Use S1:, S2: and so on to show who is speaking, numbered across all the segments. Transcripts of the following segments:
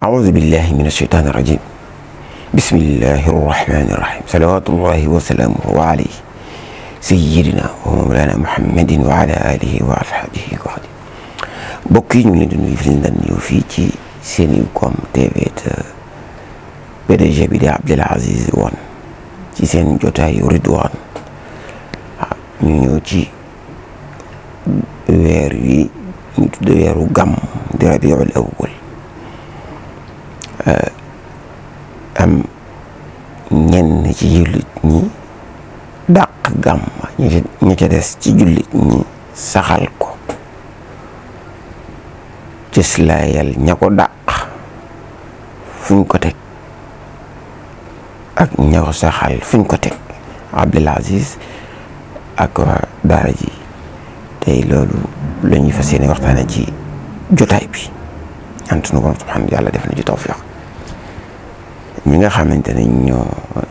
S1: أعوذ بالله من الشيطان الرجيم بسم الله الرحمن الرحيم صلوات الله وسلامه عليه سيدنا ومولانا محمد وعلى آله وأصحابه وخدم mbokk yi ñu ngi leen di nuyu fi ñu daan ñëw fii ci Senego TV te PDG bi di Abdoul Aziz Wane ci seen jotaayu Ridwaan ñu ñëw ci weer wi ñu tudd weeru gàmm di rabiul awwal am ñenn ci jullit ñi dàq gàmm ñi ca des ci jullit ñi saxal ko cëslaayal ña ko dàq fuñ ko teg ak ña ko saxal fuñ ko teg Abdoul Aziz ak waa daara ji tey loolu la ñuy fas yéene waxtaane ci jotaay bi ñaan sunu borom subhanahu yàlla def na ci tawfiq ñi nga xamante ne ñoo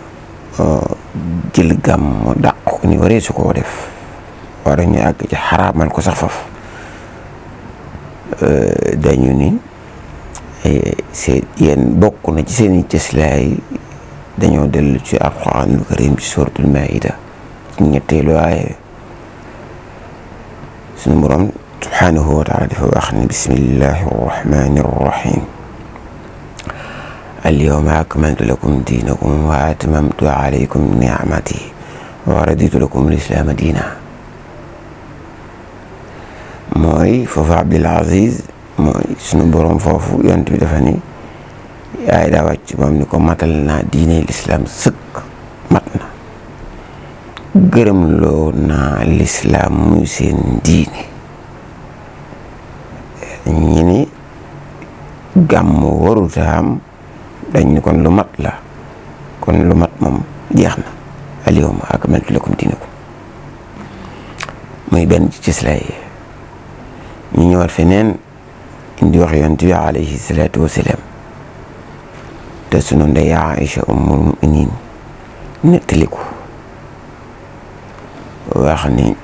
S1: jël gàmm dàq ko ni waree su koo def war ñu àgg ci xaraamal ko sax faf dañu ni c'est yéen bokk na ci seeni cëslaay dañoo dellu ci alquranul karim ci suratul maida ci ñetteelu aaye sunu borom subhanahu wa taala dafa wax ne bismillahi arrahmani arrahim alyawma akmaltu lakum diinakum wa atmamtu alaykum nicmati wa raditu lakum lislaama diina mooy foofu Abdoul Aziz mooy sunu borom foofu yont bi dafa ni yaay daa wàcc moom ni ko matal naa diine lislaam sëkk mat na gërëm loo naa lislaam muy seen diine ñi ni gàmm waruta am dañ ni kon lu mat la kon lu mat moom jeex na alyawma akmaltu lakum diinakum muy benn ci cislaay ñu ñëwaat feneen indi wax yonent bi alayhi salaatu wasalaam te sunu ndey Aïcha ummul muminin nettali ko wax ni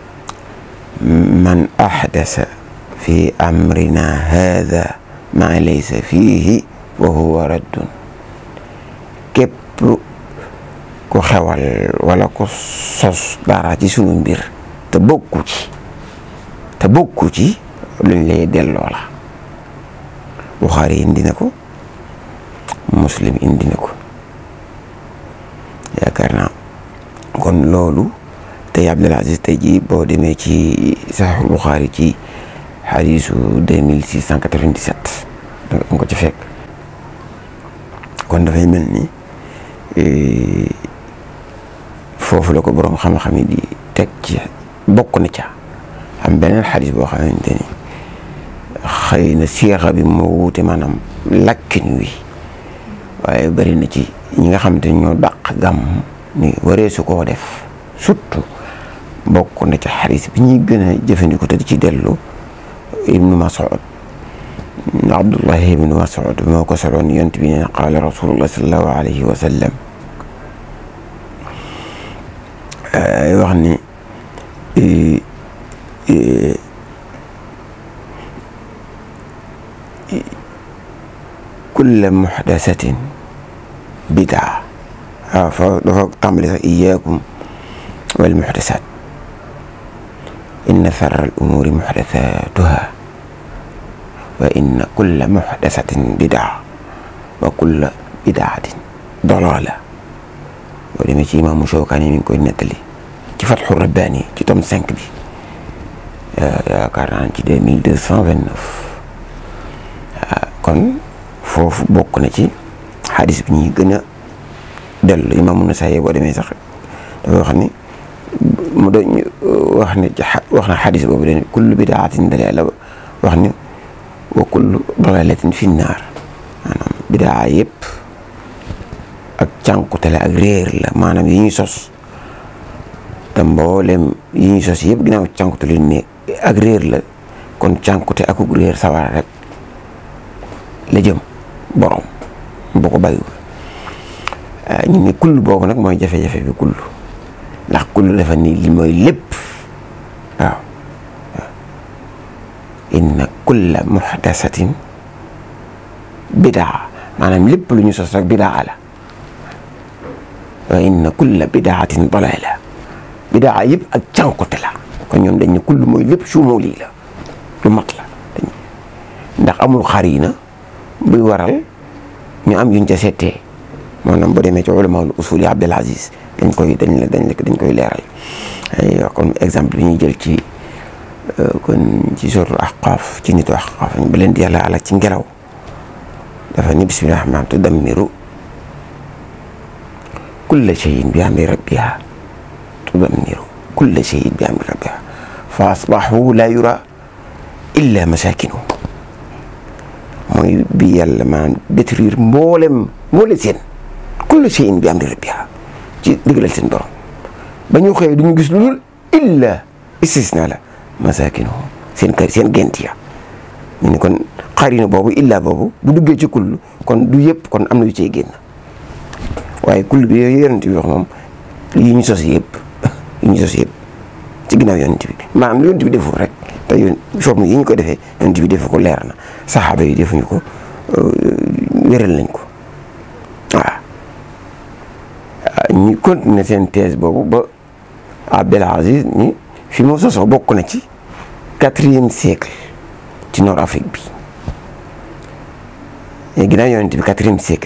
S1: man ahdasa fi amrina hada ma laysa fiihi wa huwa raddun képp ku xewal wala ku sos dara ci sunu mbir te bokku ci te bokku ci luñ lay delloo la Buxaari indi na ko Muslim indi na ko yaakaar naa kon loolu tey Abdoul Aziz tey jii boo demee ci Saxiixul Buxaari ci xadiisu 2697 danga ko ci fekk kon dafay mel ni foofu la ko boroom xam-xam yi di teg ci bokk na ca am beneen xadis boo xamante ni xëy na seexa bi moo wuute maanaam lakkin wi waaye bari na ci ñi nga xamante ni ñoo dàq gàmm ni waree su koo def surtout bokk na ca xadis bi ñuy gën a jëfandikoo te di ci dellu ibnu Mas'ud Abdullahi ibnu Mas'ud moo ko soloon yont bi ne qaala rasulullah sallallahu alayhi wa sallam wax ni kulla muxdasatin bidaa waaw fa dafa tàmbali sax iyaakum wal muxdasat inna sarra al umuuri muxdasatuha wa inna kulla muxdasatin bidaa wa kulla bidaatin dalaala boo demee ci imaamu Shawkaani mi ngi koy nettali ci Fatxu Rabbaani ci tome 5 bi yaakaar naa ci deux mille deux cent vingt neuf kon foofu bokk na ci xadis bi ñuy gën a dellu imaamu Nasaayi boo demee sax dafa wax ni mu doon wax ne wax na xadis boobu dañuy kullu bidaatin dalaala wax ni wa kullu dalaalatin fi naar maanaam bidaa yëpp ak cànkute la ak réer la maanaam yi ñuy sos te mboolem yi ñuy sos yëpp ginnaaw cànkute lu ne ak réer la kon cànkute ak réer sawara rek la jëm borom boo ko bàyyiwul ñu ne kull boobu nag mooy jafe-jafe bi kull ndax kull dafa ni li mooy lépp waaw inna kulla muhdasatin bidaa maanaam lépp lu ñu sos rek bidaa la wa inna kulla bidaatin dalaala bidaa yëpp ak cànkute la kon ñoom dañ ne kull mooy lépp sumuli la lu mat la ndax amul xarina buy waral ñu am yuñ ca settee maanaam boo demee ci ulamaul usul yi Abdul Aziz dañ koy dañ la dañ dañ koy leeral ay comme exemple bi ñuy jël ci kon ci suratul Ahqaaf ci nitu Ahqaaf ba leen di yàlla alak ci ngelaw dafa ni bismillahi rahmaan tudammiru kulla shay'in bi amri rabbiha tudammiru kulla shay'in bi amri rabbiha fa asbahu la yura illa masakinu mooy bi yàlla maanaam détruire mboolem mboole seen kulla shay'in bi amri rabbiha ci digalal seen borom ba ñu xëyee du ñu gis lu dul illa istisna la masakinu seen kër seen gent ya ñu ne kon xarina boobu illa boobu bu duggee ci kull kon du yëpp kon am na yu cey génn waaye kull bi yooyu yonent bi wax moom yi ñu sos yëpp yi ñu sos yëpp ci ginnaaw yonent bi maanaam yonent bi deful rek te yoon forme yi ñu ko defee yonent bi defu ko leer na saxaaba yi defuñu ko wéral nañ ko waaw ñu continuer seen thèse boobu ba Abdel Aziz ni fi mu sosoo bokk na ci quatrième siècle ci nord Afrique bi ginnaaw yonent bi quatrième siècle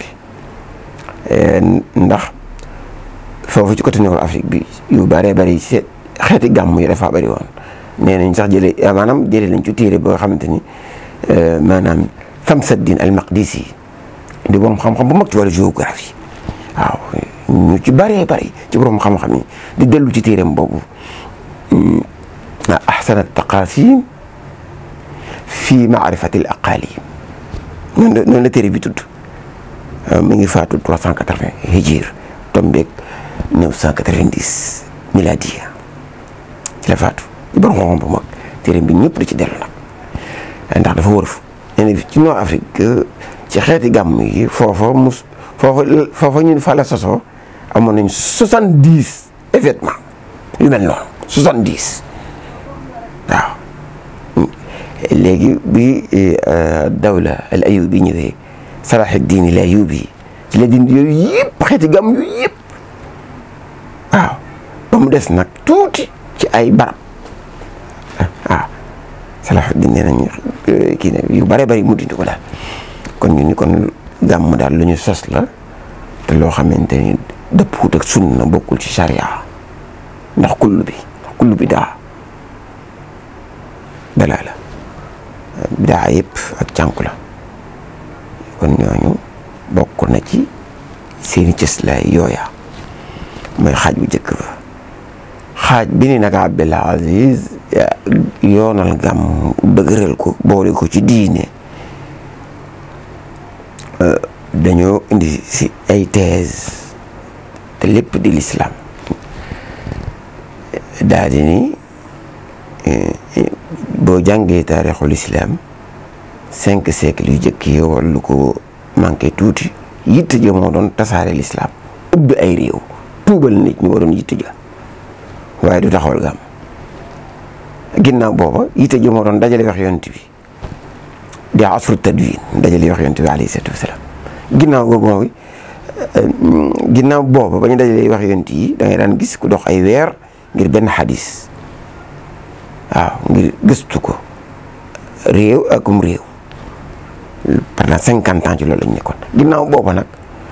S1: ndax foofu ci côté nord Afrique bi yu bëree bëri ci xeeti gàmm yi dafa bëri woon nee nañ sax jëlee maanaam jëlee nañ ci téere boo xamante ni maanaam Samsaddin al-Maqdisi di borom xam-xam bu mag ci wàllu géographie waaw ñu ci bëree bëri ci borom xam-xam yi di dellu ci téereem boobu ahsan at-taqasim fi maarifati al-aqalim noonu la noonu la téere bi tudd mi ngi faatu 380 hijir tombeeg 990 miladiya ci la faatu ci borom xam-xam bu mag téere bi ñëpp da ci dellu nag ndax dafa wërëf nee na ci Nord Afrique ci xeeti gàmm yi foofa mus foofa foofa ñun fa la sosoo amoon nañ 70 événements yu mel noonu 70 waaw léegi bi dawla al ayubi ñëwee Salahuddin al Ayubi ci la dindi yooyu yëpp xeeti gàmm yooyu yëpp waaw ba mu des nag tuuti ci ay barab waaw Salahuddin nee nañ kii ne yu bare bari mu dindi ko daal kon ñu ni kon gàmm daal lu ñu sos la te loo xamante ni dëppwut ak sunna bokkul ci charia ndax kullu bi kullu bi daa dalaa la bidaa yëpp ak cànku la kon ñooñu bokk na ci seeni cëslaay yooya mooy xaaj bu njëkk ba xaaj bi ni nag Abdul Aziz yoonal gàmm dëgëral ko boole ko ci diine dañoo indi si ay thèse te lépp di l'islam daal di ni boo jàngee taarixul islam cinq siècles yu jëkk yi wala lu ko manqué tuuti yitte ja moo doon tasaare l'islam ubbi ay réew tuubal nit ñu waroon yitte ja waaye du taxawal gàmm ginnaaw booba yitte ja moo doon dajale wax yonent bi di asru tadwin dajale wax yonent bi alayhi salaatu wasalaam ginnaaw boobu ginnaaw booba ba ñu dajalee wax yonent yi da ngay daan gis ku dox ay weer ngir benn xadis waaw ngir gëstu ko réew akum réew pendant cinquante ans ci loolu lañ nekkoon ginnaaw booba nag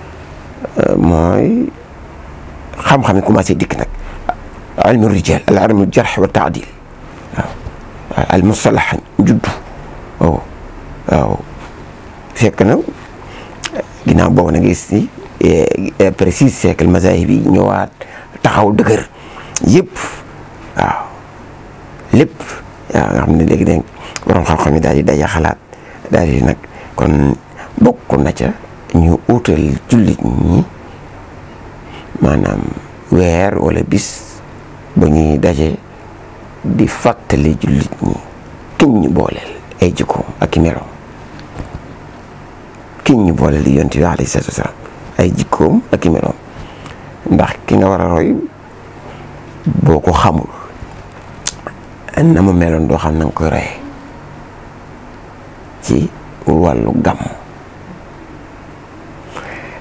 S1: mooy xam-xam yi commencé dikk nag ilmu rijal al ilmu jarx wa taadil waaw al mustalax juddu waaw waaw fekk na ginnaaw boobu nag gis ni après six siècle mazahib yi ñëwaat taxaw dëgër yëpp waaw lépp waaw nga xam ne léegi dégg borom xam-xam yi daal di daja xalaat daal di nag kon bokk na ca ñu utal jullit ñi maanaam weer wala bis ba ñuy daje di fàttali jullit ñi kiñ ñu booleel ay jikkoom ak i meloom kiñ ñu booleel di yonent bi alayhi salaatu wasalaam ay jikkoom ak i meloom ndax ki nga war a roy boo ko xamul na mu meloon doo xam na nga koy royee ci wàllu gàmm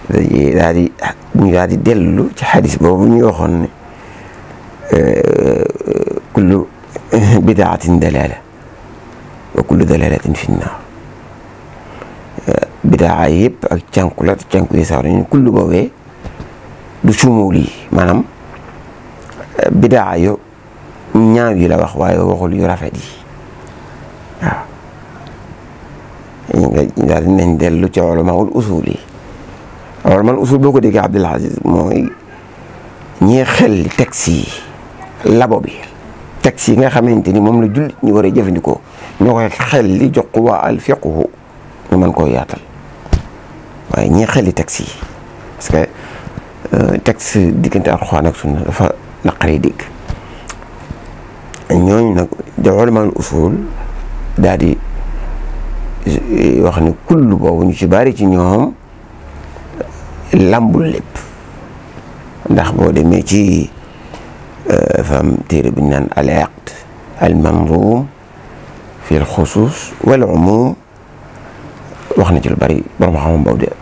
S1: daal di ñu daal di dellu ci xadis boobu ñu waxoon ne kullu bidaatin dalaala wa kullu dalaalatin fi nnaar bidaa yëpp ak cànku la cànku yi sax dañu kullu boobee du sumuul yi maanaam bidaa yo ñaaw yi la wax waaye waxul yu rafet yi waaw nga daal dinañ dellu ci ulamaul usul yi ulamaul usul boo ko déggee Abdul Aziz mooy ñii xel texte yi labo bi texte yi nga xamante ni moom la jullit ñi war a jëfandikoo ñoo koy xel li jox ko waa al fiqhu ñu mën koo yaatal waaye ñii xel li texte yi parce que texte diggante alxuraan ak sunna dafa naqaree dégg ñooñu nag da ulamaul usul daal di wax ni kullu boobu ñu ci bari ci ñoom lambul lépp ndax boo demee ci fam téere bu ñu naan al aqd al manzum fi al xusus wal umum wax na ci lu bari borom xam boobu de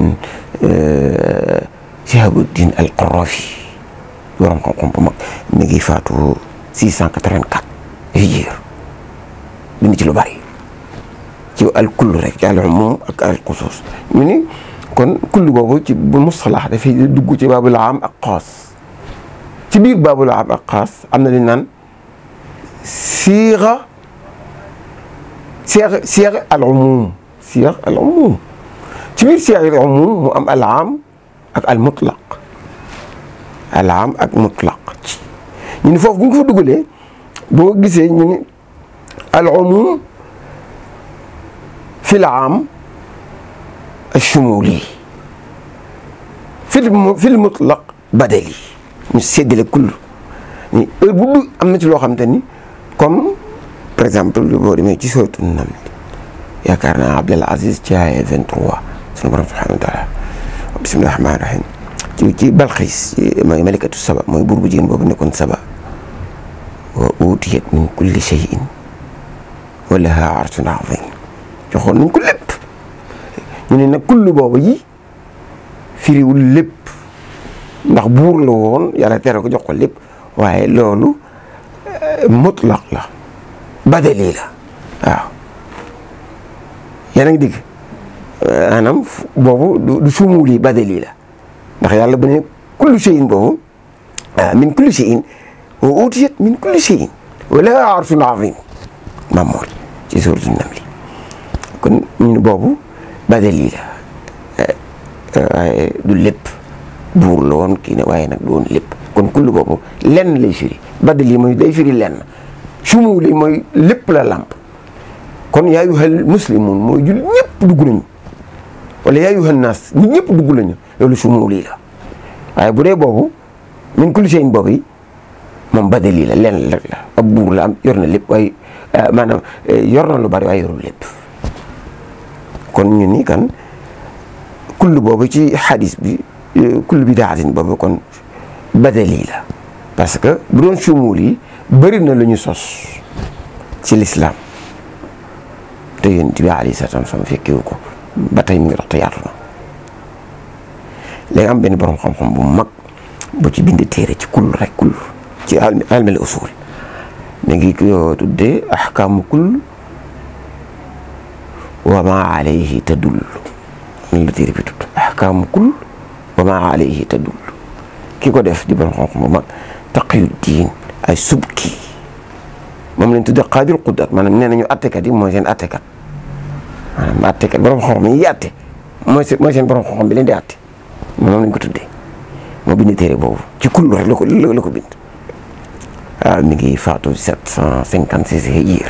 S1: Shihabuddin al Qarafi borom xam-xam bu mag mi ngi faatu 684 hijir bind ci lu bari ci al kull rek ci al umum ak al xusus ñu ni kon kull boobu ci bu mustalax dafay dugg ci baabul aam ak xaas ci biir baabul aam ak xaas am na li naan siixa siixa siixa al umum siixa al umum ci biir siixa al umum mu am al aam ak al mutlaq al aam ak mutlaq ñu ni foofu bu ñu ko fa dugalee boo gisee ñu ni al umum fi al aam الشمولي في الم... في المطلق بدلي ñu séddale kull ni heure bu am na ci loo xamante ni comme par exemple boo demee ci sootu nam yaakaar naa Abdul Aziz ci aaya 23 sunu borom subhanahu wa taala bismillahi rahmaani rahim ci ci Balxiis mooy malikatu saba mooy buur bu jigéen boobu nekkoon saba wa utiyat min kulli shay'in wa laha arshun azim joxoon nañ ko lépp ñu ne nag kullu boobu yi firiwul lépp ndax buur la woon yàlla tere ko jox ko lépp waaye loolu mutlaq la badali la waaw yéen a ngi digg maanaam boobu du sumuuli badali la ndax yàlla bu ne kullu shay'in boobu min kulli shay'in wa utiyat min kulli shay'in wa laha arshun azim Mamour ci suuratu Namli kon ñu ne boobu badali la waaye du lépp buur la woon kii ne waaye nag du woon lépp kon kullu boobu lenn lay firi badali mooy day firi lenn sumuuli mooy lépp la làmp kon yaa ayyuhal muslimun mooy jul ñëpp dugg nañu wala yaa ayyuhan naas ñi ñëpp dugg nañu loolu sumuuli la waaye bu dee boobu min kulli shay'in boobu yi moom badali la lenn rek la ab buur la am yor na lépp waaye maanaam yor na lu bari waaye yorul lépp kon ñu ni kan kull boobu ci xadis bi kull bidaatin boobu kon badali la parce que bu doon sumuul yi bëri na lu ñu sos ci lislaam te yonent bi alayhi salaatu wa salaam fekkewu ko ba tey mu ngi dox te yaatu na léegi am benn borom xam-xam bu mag bu ci bind téere ci kull rek kull ci almel usul mi ngi ko tuddee ahkaamu kull wa ma alayhi tadul lan la téere bi tudd ahkaamu kull wa ma alayhi tadul ki ko def di borom xam-xam bu mag taqiyuddin ay subki moom lañ tuddee qaadir quddat maanaam nee nañu attekat yi mooy seen attekat maanaam attekat borom xam-xam yi atte mooy seen mooy seen borom xam-xam bi leen di atte moom lañ ko tuddee moo bind téere boobu ci kull rek la ko la ko bind waaw mi ngi faatu 756 hijir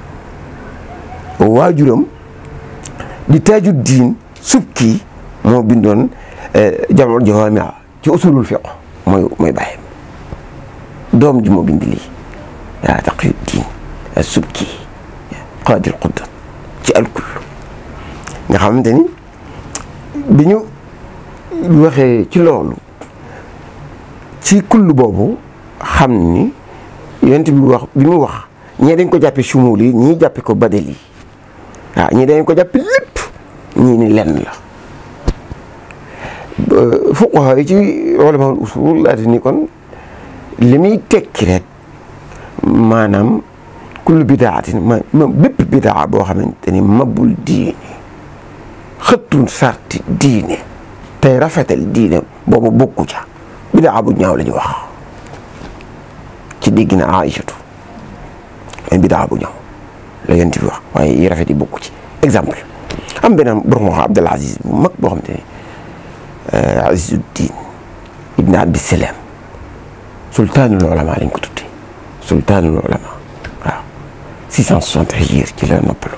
S1: waajuram di taaju diin subki moo bindoon jamul jawaami ci usulul fiq mooy mooy bàyyam doom ji moo bind lii yaa taqiyu diin subki qaadir quddat ci alkul nga xamante ni bi ñu waxee ci loolu ci kull boobu xam ni yonent bi wax bi mu wax ñii dañ ko jàppe sumuul yi ñii jàppe ko badal yi waaw ñii dañ ko jàppe lépp ñii ni lenn la fuqaha yi ci ulamaul usul laati ni kon li muy tekki rek maanaam kullu bidaatin ma ma bépp bidaa boo xamante ni mabul diine xëttul sarti diine tey rafetal diine boobu bokku ca bidaa bu ñaaw la ñu wax ci dégg na Aïchatu ay bidaa bu ñaaw la yonent bi wax waaye yi rafet yi bokku ci exemple am beneen borom wax Abdul Aziz bu mag boo xamante ni Azizuddin ibn Abdissalaam sultaanul ulama lañ ko tuddee sultaanul ulama waaw 660 hijir ci la noppaloo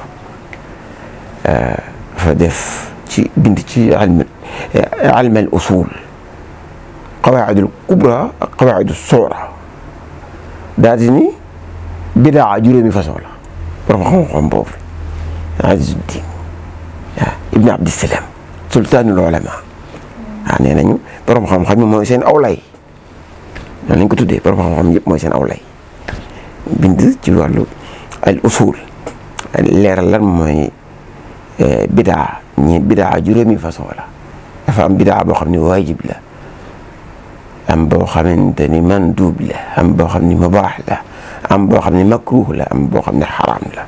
S1: fa def ci bind ci ilm ilm al usul qawaid al kubra ak qawaid al sughra daal di ni bidaa juróomi façon la borom xam-xam boobu Azizuddin waaw ibn Abdissalaam sultaanul ulama waaw nee nañu borom xam-xam yi mooy seen awlay noonu lañ ko tuddee borom xam-xam yëpp mooy seen awlay bind ci wàllu al usul leeral lan mooy bidaa ñi bidaa juróomi façon la dafa am bidaa boo xam ne waajib la am boo xamante ni mandub la am boo xam ni mubaax la am boo xam ne makruh la am boo xam ne xaraam la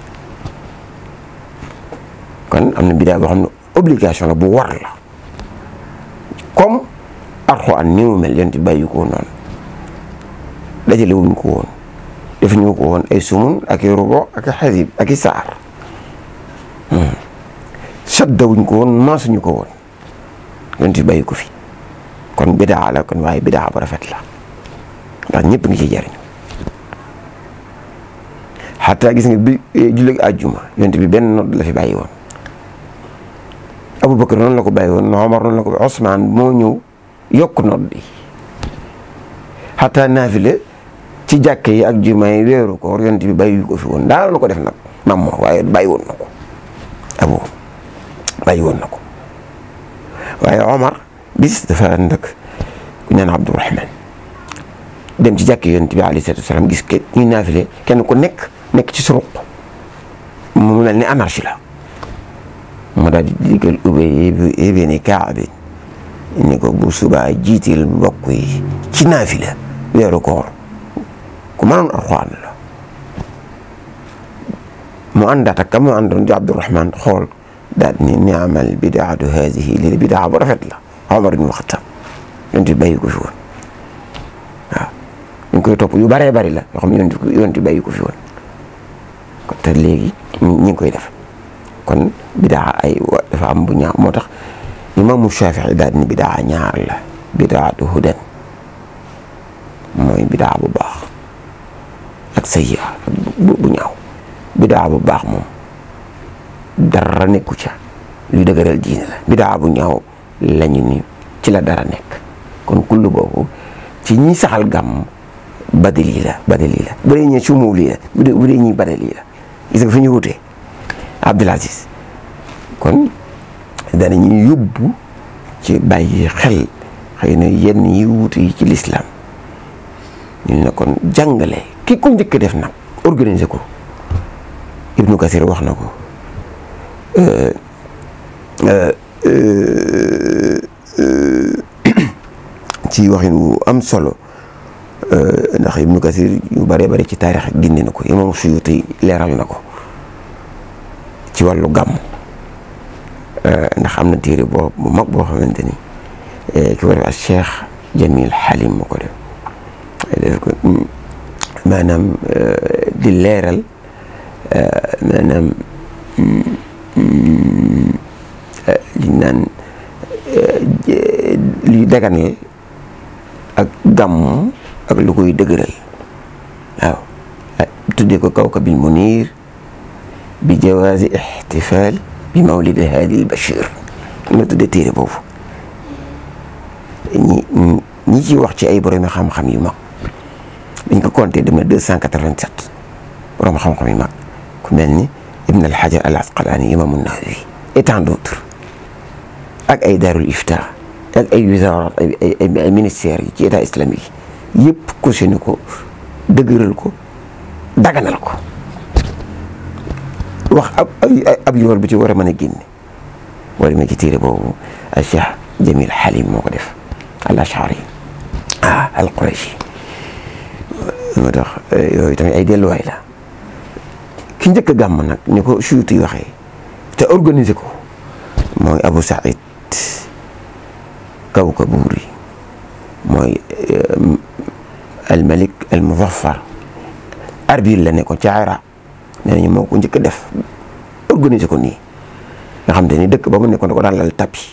S1: kon am na bidaa boo xam ne obligation la bu war la comme Alxuraan ni mu mel yonent bàyyi ko noonu dajale wuñ ko woon defuñu ko woon ay sumun ak i rubo ak i xasib ak i saar sadda wuñ ko woon maasuñu ko woon yonent bàyyi ko fi kon bidaa la kon waaye bidaa bu rafet la ndax ñëpp ngi ciy jariñu xataa gis nga bi jullit àjjuma yonent bi benn nodd la fi bàyyi woon Abubakar noonu la ko bàyyi woon Omar noonu la ko bàyyi Ousmane moo ñëw yokk nodd yi xataa naafila ci jàkke yi ak juma yi weeru koor yonent bi bàyyi ko fi woon daal la ko def nag mam moo waaye bàyyi woon na ko abu bàyyi woon na ko waaye Omar bis dafa ànd ak ku ñaan Abdourahman dem ci jàkke yonent bi alayhi salaatu wasalaam gis ke ñuy naafile kenn ku nekk nekk ci suruq mu mel ni anarchie la mu daal di digal Ubay ibn Kaab ni ko bu subaa jiitil mbokk yi ci naafila weeru koor ku mënoon Alxuraan la mu àndaat ak ka mu àndoon di Abdourahman xool daal ni ni'mal bidaatu haadihi lii bidaa bu rafet la Omar ibn Xattaab yonent bi bàyyi ko fi woon waaw ñu ngi koy topp yu bëree bëri la yoo xam ne yonent bi bàyyi ko fi woon kon te léegi ñu ngi koy def kon bidaa ay dafa am bu ñaaw moo tax imaamu Shafii daal ni bidaa ñaar la bidaatu hudan mooy bidaa bu baax ak sayyi'a bu ñaaw bidaa bu baax moom dara nekku ca luy dëgëral diine la bidaa bu ñaaw lañu ni ci la dara nekk kon kullu boobu ci ñi saxal gàmm badali la badali la bu dee ñi sumuuli la bu dee bu dee ñi badali la gis nga fi ñu wutee Abdul Aziz kon danañuy yóbbu ci bàyyi xel xëy na yenn yi wuute yi ci lislaam ñu ne kon jàngale ki ko njëkk def nag organiser ko Ibnu Kasir wax na ko ci waxin wu am solo ndax Ibnu Kasir yu bëree bëri ci taarix gindi na ko Imam Suyuti leeral na ko ci wàllu gàmm ndax am na téere boo bu mag boo xamante ni ki war a Cheikh Jamil Halim moo ko def def ko maanaam di leeral maanaam li naan luy daganal ak gàmm ak lu koy dëgëral waaw tuddee ko kawkabil munir bi jawaazi ixtifaal bi mawlid haadi Bachir la tuddee téere boobu ñi ñi ci wax ci ay borom xam-xam yu mag dañ ko compté dem na deux cent quatre-vingt-sept borom xam-xam yu mag ku mel ni Ibn al-Hajar al-Asqalani imaamu Nawawi et tant d'autres ak ay daarul ifta ak ay wisaaraat ay ay ay ministères yi ci état islamique yi yëpp cautionné ko dëgëral ko daganal ko wax ab ab yool bu ci war a mën a génne boo demee ci téere boobu al Cheikh Jamil Halim moo ko def al Ashari ah al Qurashi moo tax yooyu tamit ay delluwaay la ki njëkk a gàmm nag ni ko Suyuti yi waxee te organiser ko mooy Abu Saïd Kawkaburi mooy al Malik al Muzaffar Arbil la nekkoon ca Iraq nee nañu moo ko njëkk a def organiser ko nii nga xam te ni dëkk ba mu nekkoon da ko daan lal tapis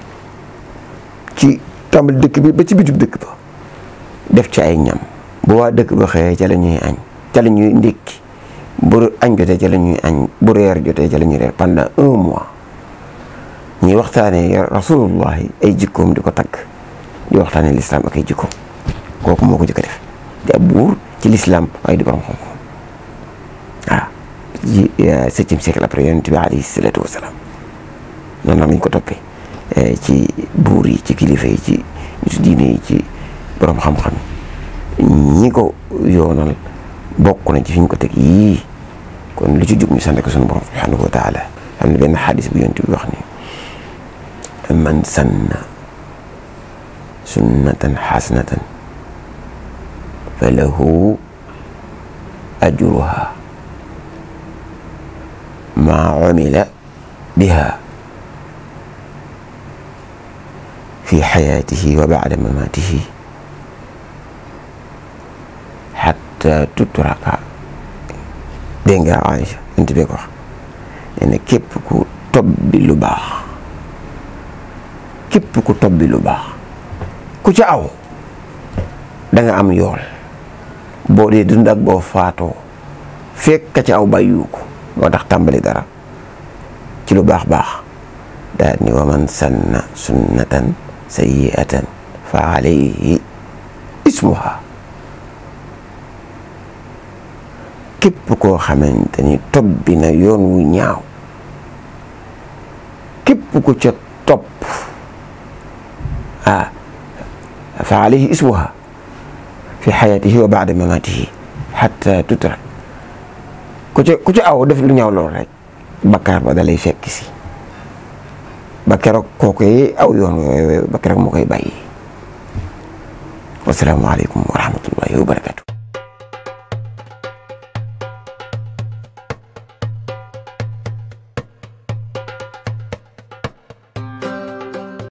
S1: ci tàmbali dëkk bi ba ci bitu dëkk ba def ci ay ñam bu waa dëkk ba xëyee ca la ñuy añ ca la ñuy ndékki bu añ jotee ca la ñuy añ bu reer jotee ca la ñuy reer pendant un mois ñuy waxtaanee rasulullahi ay jikkoom di ko tagg di waxtaanee lislaam ak ay jikkoom kooku moo ko jëkk a def di ab buur ci lislaam waaye di borom xam-xam waaw ci septième siècle après yonent bi alayhi salaatu wasalaam noonu lañ ko toppee ci buur yi ci kilifa yi ci nitu diine yi ci borom xam-xam ñi ko yoonal bokk na ci fi ñu ko teg yii kon lu ci jub ñu sant ko sunu borom subhanahu wa taala am na benn xadis bu yonent bi wax ni man sanna sunnatan xasanatan fa lahu ajruha ma umila biha fi xayaatihi wa bacda mamaatihi xatta tutraka dégg nga Aïcha yonent bi ko wax nee na képp ku tobbi lu baax képp ku tobbi lu baax ku ca aw da nga am yool boo dee dund ak boo faatoo fekk ka ca aw bàyyu ko moo tax tàmbali dara ci lu baax baax daal ni wa man sanna sunnatan sayyi'atan fa alayhi ismuha képp koo xamante ni tobbi na yoon wu ñaaw képp ku ca topp ah fa alayhi ismuha fi xayaatihi wa baada mamaatihi xatta tutrak ku ca ku ca aw def lu ñaaw lool rek bakkaar ba dalay fekk si ba keroog kooku yi aw yoon woowu ba keroog moo koy bàyyi wasalaamualeykum wa rahmatullahi wa barakatu